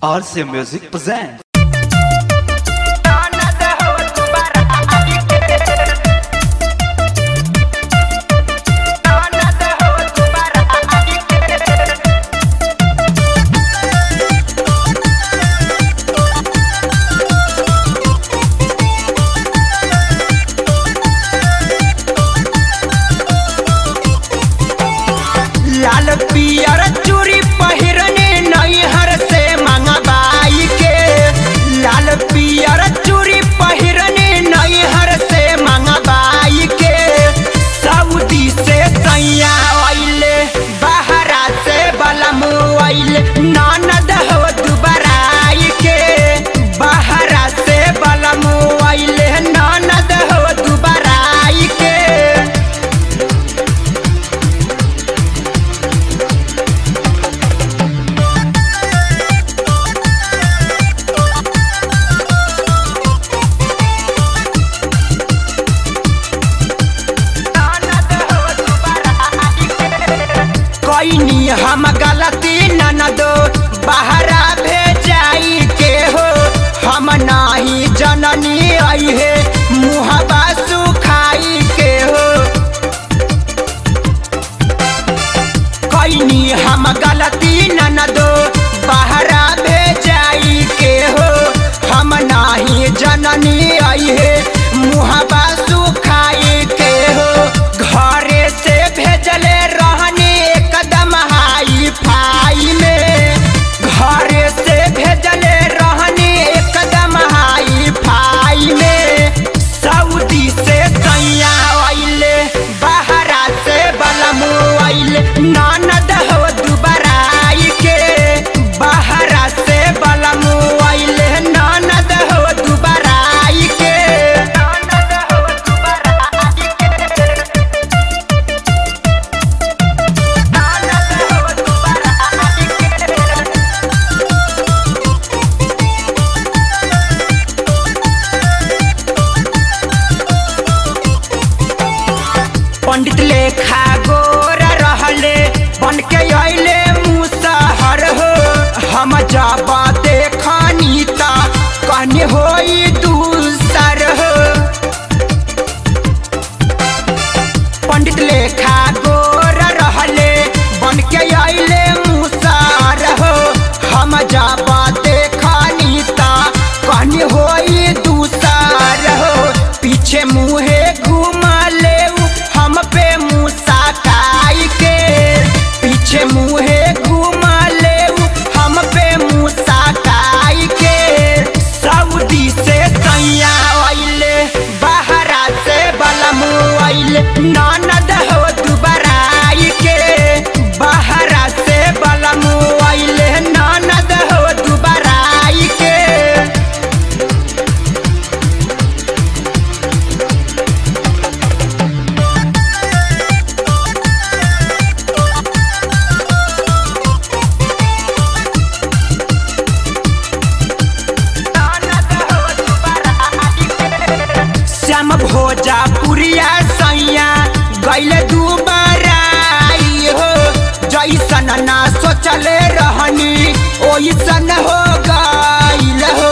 RC Music presents. लाल पियर चूड़ी पहिरने नैहर से मंगबाई के लाल पियर चूड़ी पहिरने नैहर से मंगबाई के सऊदी से सैया आइले बहरा से बलम आइले ननद हो दुबराई के बहरा से बलम आइले ननद हो दुबराई के कैनी हम गलती ननदो बहरा भेजाई के हो हम नाही जननी आई है मुहबा सुखाई के हो कैनी हम गलती ननदो बहरा भेजाई के हो हम नाही जननी आई है मुहबा सुखाई के हो घरे से भेजले रहनी एकदम हाई फाई में घरे से भेजले रहनी एकदम हाई फाई में सऊदी से सैया आइले बहरा से बलमु आइले ननद हो दुबराई के बहरा से बलमु आइले ननद हो दुबराई के ननद हो दुबराई के ननद हो दुबराई के पंडित लेखा गोर रहले बन के अइले मुसहर हो हम जब देखनी ता कहनी होई दूसर हो पंडित लेखा गोर रहले बन के अइले मुसहर हो हम जब देखनी ता कहनी होई दूसर हो पीछे मुहे घुमा ले हम पे मुसा काई के पीछे मुहे घुमा ले हम पे मुसा काई के सऊदी से सैया आइले बहरा से बलमु आइले ननद हो दुबराई के बहरा से बलमु आइले ननद हो दुबराई के श्याम भोजा पुरिया सैया गैले दुबराई हो जैसन ना सोचले रहनी ओइसन हो गइल हो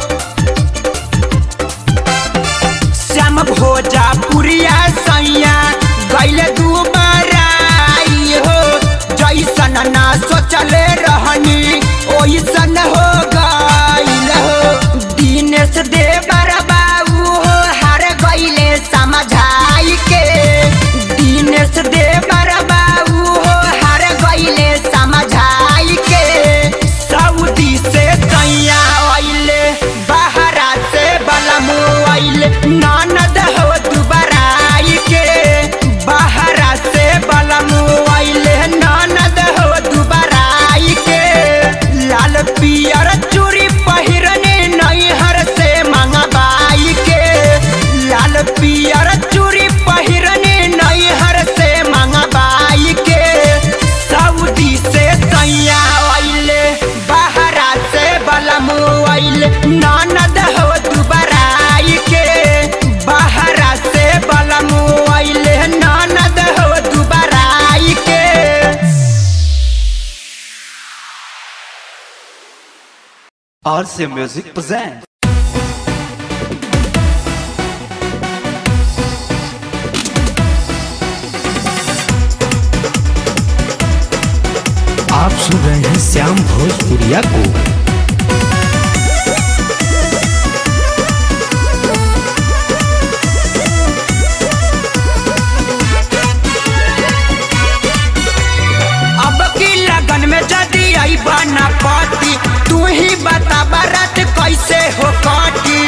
श्याम भोजा पुरिया सैया गैले दुबराई हो जैसन ना सोचले रहनी ओइसन हो गइल हो दिनेश देवर बाबू हो हार गइले समझाई के दिनेश देवर बाबू हो हार गइले समझाई के सऊदी से सैया आइले बहरा से बलमु आइले ननद हो दुबराई के बहरा से बलमु आइले ननद हो दुबराई के लाल पियर चूड़ी पहिरने नैहर से मंगबाई के लाल पियर चूड़ी पहिरने नैहर से मंगबाई के सऊदी से सैया आइले बहरा से बलमु आइले ननद हो दुबराई के बहरा से बलमु आइले ननद हो दुबराई के RC Music presents. आप सुन रहे हैं श्याम भोजपुरिया को अब की लगन में जदी आई बना पाती तू ही बता बारात कैसे हो काटी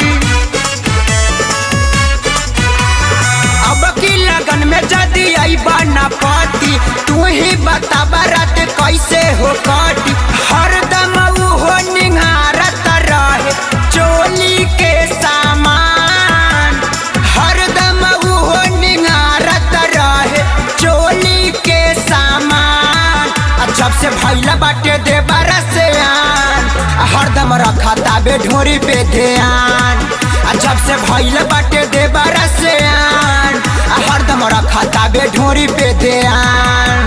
अब की लगन में जदी आई बना पाती तू ही बता बारात कैसे हो काटी हरदम ऊ हो निहारत रहे चोली के सामान हरदम ऊ हो निहारत रहे चोली के सामान आ जब से भैला बाटे दे से आन आ हरदम रखा ताबे ढोरी पे ध्यान आ जब से भैला बाटे दे से आन आ हरदम रखा ताबे ढोरी पे ध्यान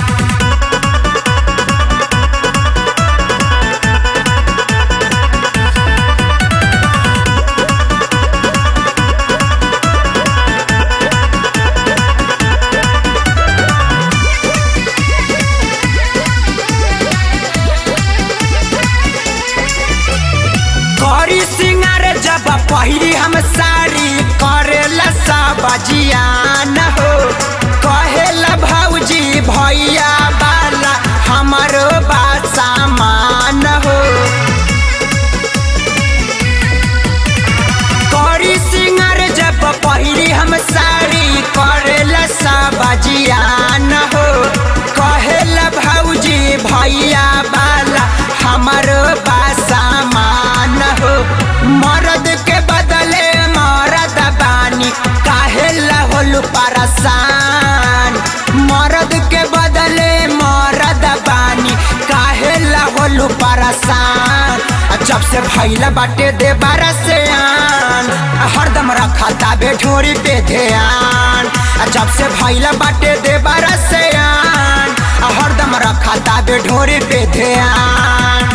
करी सिंगार जब पहिरी हम साड़ी करेला सब जियान हो कहेला भौजी भैया बाला हमरो बा सामान हो करी सिंगार जब पहिरी हम साड़ी करेला सब जियान हो कहेला भौजी भैया बाला हमरो बा सामान हो मर्द के बदले मरद बानी काहेला होलू परेशान मर्द के बदले मरद बानी काहेला होलू परेशान आ जब से भैला बाटे दे से आन आ हरदम रखा ताबे ढोरी पे ध्यान आ जब से भैला बाटे दे से आन आ हरदम रखा ताबे ढोरी पे ध्यान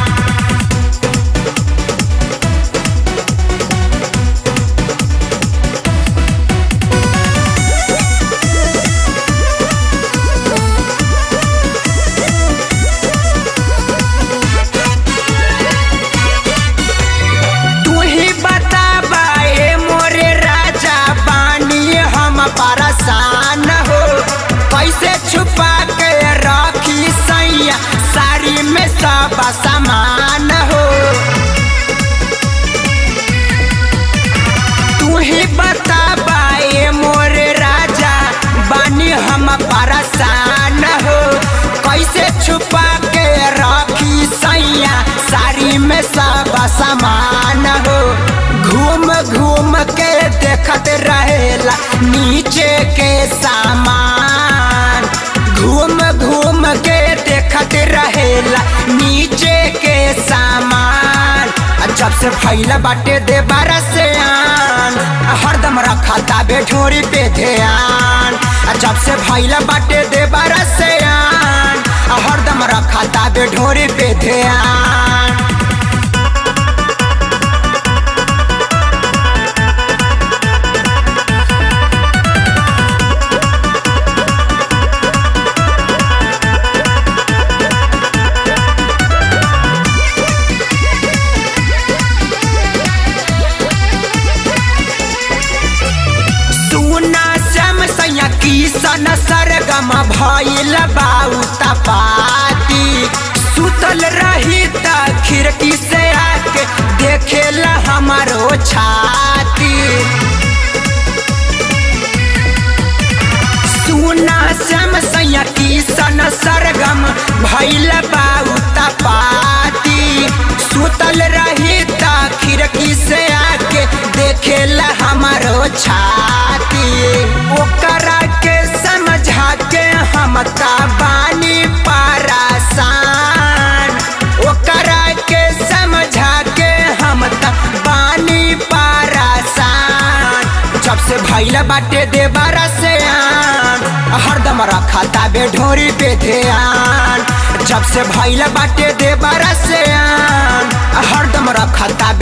तू ही बताबा ए मोरे राजा बानी हम परेशान हो कैसे छुपा के रखी सैया साड़ी में सब सामान हो तू ही बताबा ए मोरे राजा बानी हम परेशान हो कैसे छुपा के रखी सैया साड़ी में सब सामान हो घूम घूम के देखत रहेला नीचे के सामान घूम घूम के देखत रहेला नीचे के सामान आ जब से भैला बाटे दे से आन आ हरदम रखा ताबे ढोरी पे ध्यान आ जब से भैला बाटे दे से आन आ हरदम रखा ताबे ढोरी पे ध्यान सुना श्याम सैया किसन सरगम भइल बाऊ तपाती सुतल रही त खिड़की से आके देखेला हमारो छाती सुना श्याम सैया किसन सरगम भइल बाऊ तपाती सुतल रही त खिड़की से आके देखेला हमारो छाती ओकरा के समझा के हम ता बानी परेशान ओकरा के समझा के हम ता बानी परेशान जब से भैला बाटे दे से आन हरदम रखा ताबे ढोरी पे ध्यान जब से भैला बाटे दे से आन हरदम रखा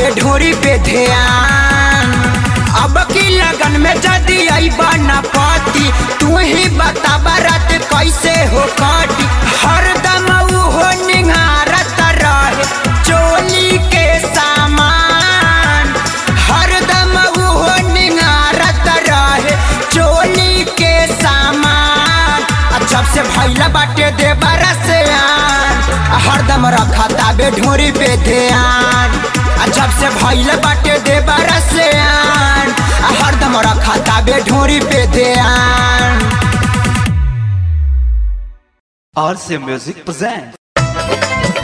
बे ढोरी पे ध्यान अब की लगन में जदी अइबा न पाती तू ही बता बारात कैसे हो काटी हरदम ऊ हो निहारत रहे चोली के सामान हरदम ऊ हो निहारत रहे चोली के सामान आ जब से भैला बाटे दे से आन आ हरदम रखा ताबे ढोरी पे ध्यान आ जब से भैला बाटे दे से आन आ हरदम रखा ताबे ढोरी पे ध्यान RC Music presents.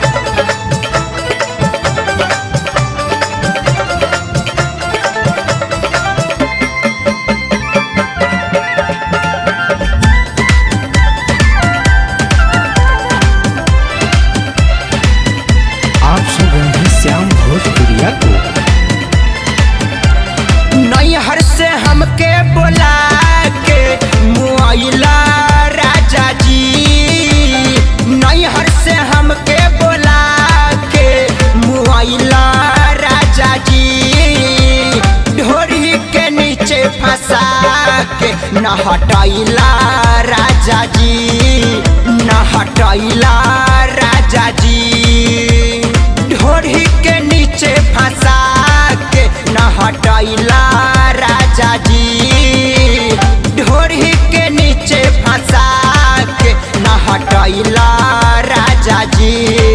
आप सुन रहे हैं श्याम भोजपुरिया को नैहर से हमके बोला के मुआइला राजा जी नैहर से हमके बोला के मुआइला राजा जी ढोरी के नीचे फंसा के न हटैला राजा जी न हटैला राजा जी ढोरी के नीचे फंसा के न हटैला राजा जी ढोरी के नीचे फंसा के न हटैला राजा जी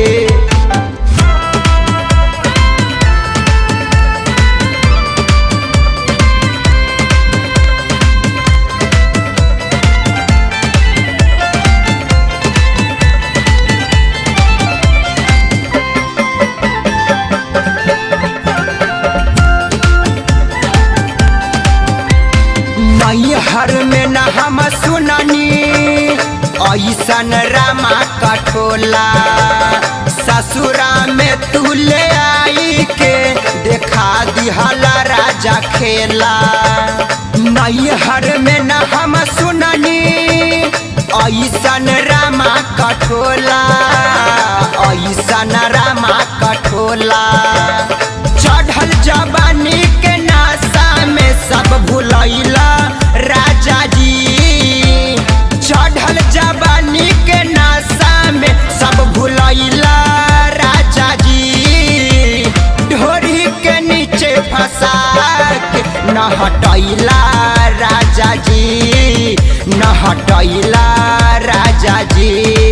नैहर में न हम सुननी ऐसन रामा कठोला ससुरा में तू ले आई के देखा दिहला राजा खेला नैहर में न हम सुननी ऐसन रामा कठोला ऐसन रामा कठोला चढ़ल जवानी के नासा में सब भुलैला राजा जी चढ़ल जवानी के नासा में सब भुलैला राजा जी ढोरी के नीचे फंसा के न हटैला राजा जी न हटैला राजा जी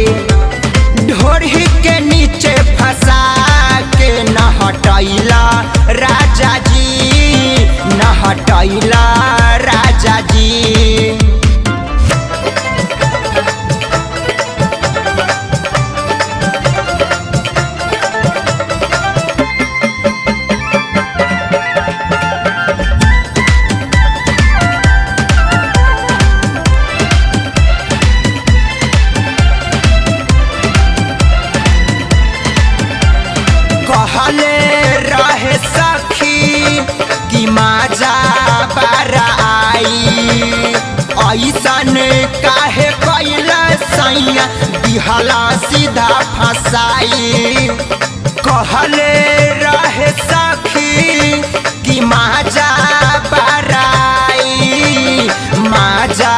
ढोरी के नीचे फंसा के न हटैला राजा जी न हटैला राजा जी कहले रहे सखी कि माजा बारा आई ऐसन काहे कैला सैया दिहला सीधा फसाई कहले रहे सखी कि माजा बाराई माजा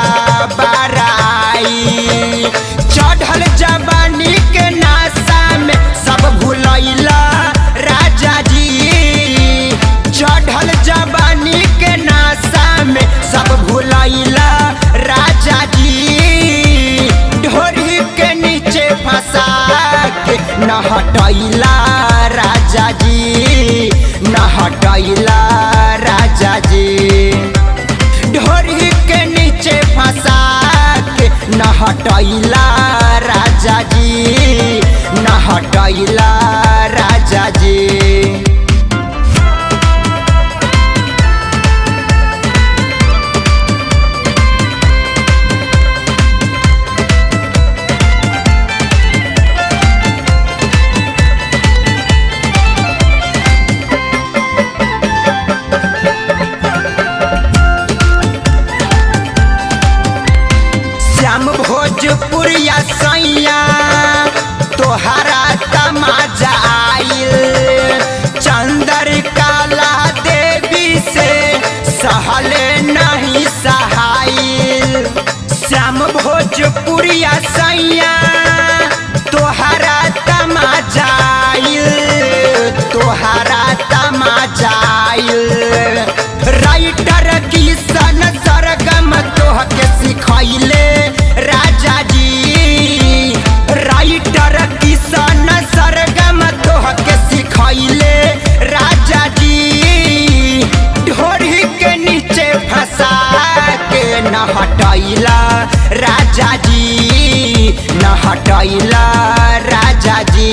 बाराई चढ़ल जवानी के नासा में सब भुलैला राजा जी चढ़ल जवानी के नासा में सब भुलैला राजा जी ढोरी के नीचे फंसा के न हटैला राजा जी न हटैला राजा जी ढोरी के नीचे फंसा के न हटैला राजा जी न हटैला राजा जी श्याम भोजपुरिया सैया तोहरा तमा भोजपुरिया सैया तोहरा तमाजाइल तोहरा तमाजाइल राइटर किशन सरगम तोहके सिखैले राजा जी राइटर किशन सरगम तोहके सिखैले राजा जी ढोरी के नीचे फंसा के न हटैला राजा जी न हटैला राजा जी